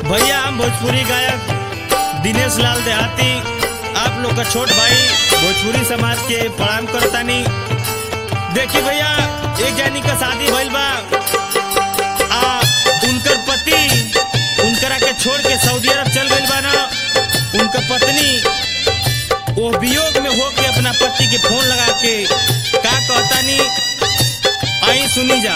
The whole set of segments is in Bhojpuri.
भैया हम भोजपुरी गायक दिनेश लाल देहाती आप लोग का छोट भाई भोजपुरी समाज के प्रणाम करतानी देखी भैया एक जानी का शादी भइल बा आ उनकर पति उनकरा के छोड़ के सऊदी अरब चल गइल बा ना उनकर पत्नी वो वियोग में होके अपना पति के फोन लगा के का कहतानी आई सुनी जा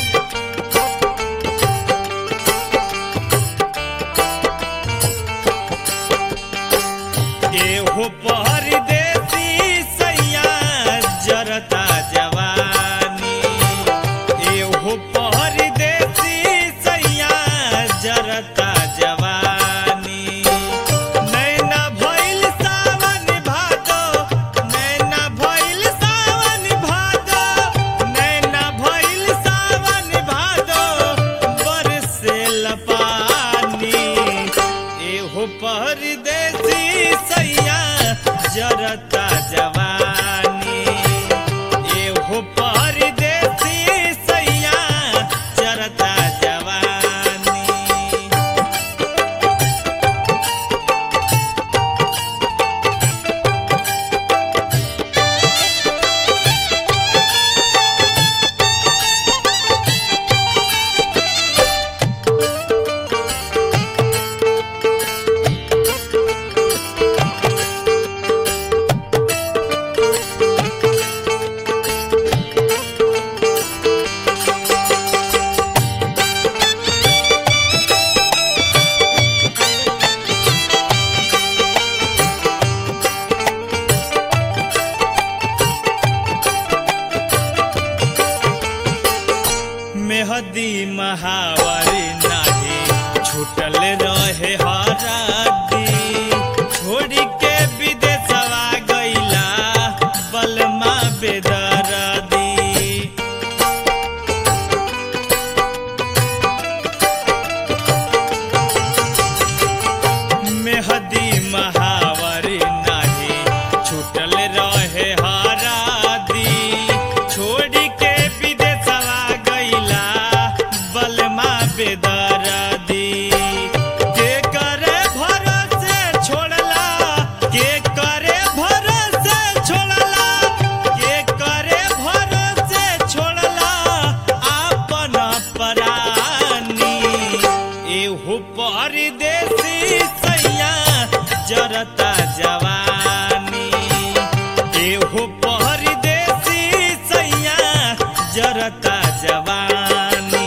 एहो परदेसी सैया जरता जवानी एहो परदेसी सैया जरता जवानी नैना भइल सावन भादो नैना भइल सावन भादो नैना भइल सावन भादो बरसेल पानी एहो परदेसी सैया जरता जवानी एहो परदेसी सैया जरता जवानी मेहदी महावारी नाही छूटल रहे हरादी छोड़ी के विदेशवा गईला बलमा बेदरदी मेहदी महावारी नाही छूटल रहे हरादी छोड़ी के विदेशवा गईला बलमा बेदरदी के करे भरोसे छोड़ला के करे भरोसे छोड़ला के करे भरोसे छोड़ला आपन परानी एहू परदेसी सैया जरता जवानी एहू परदेसी सैया जरता जवानी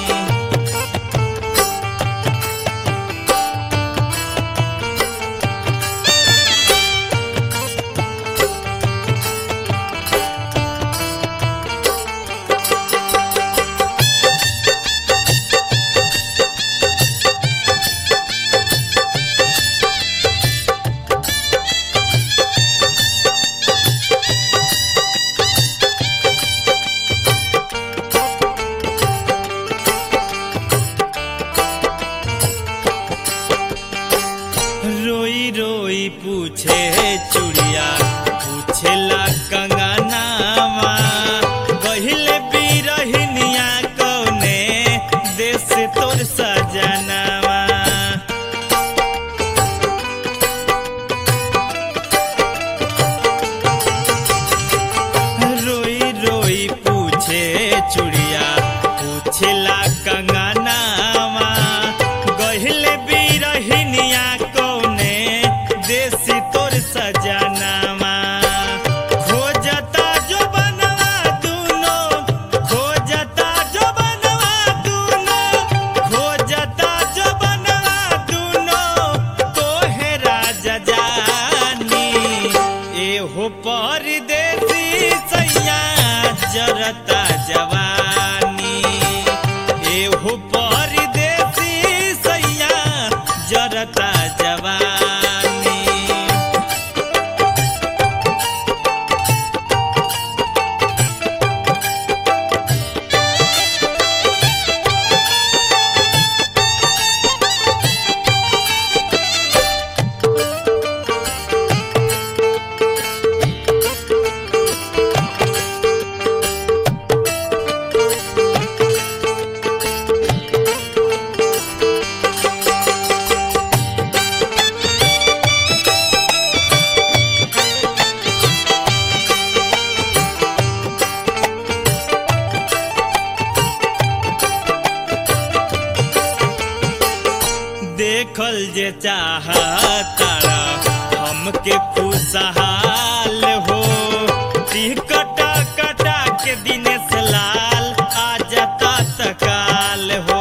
रोई रोई पूछे चुड़िया पूछेला कंगनावा कहिले बिरहिनिया कौने देश तोर सजनावा रोई रोई पूछे चुड़िया पूछेला कंगनावा गहिले बिरहिनिया कौने देसी तोर सजनावा खोजता जो बनवा दूनो खोजता जो बनवा दूनो खोजता जो बन देखल जे चाहतारा हमके खुशहाल हो टिकटा कटा के दिनेश लाल आ जाता तकाल हो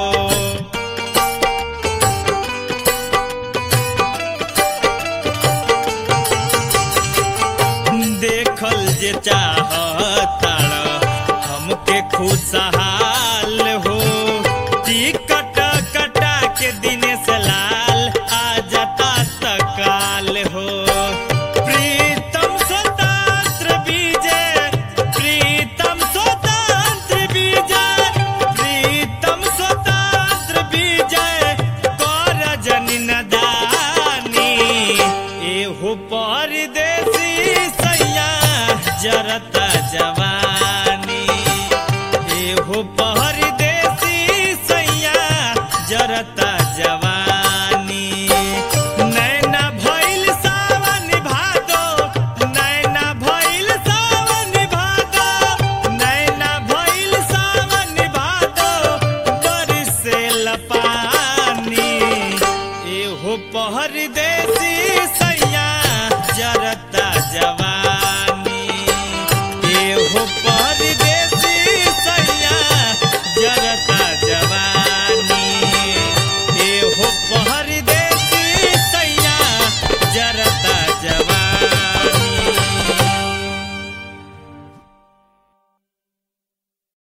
देखल जे चाहतारा हमके खुशहाल हो टिकट कटा के दिनेश लाल आ जाता तकाल हो प्रीतम स्वतंत्र विजय प्रीतम स्वतंत्र विजय प्रीतम स्वतंत्र विजय कर जनि नदानी एहो परदेसी सैया जरता जवानी एहो परदेसी सैया जरता जवानी नैना भइल सावन भादो नैना भइल सावन भादो नैना भइल सावन भादो बरसे लपानी एहो परदेसी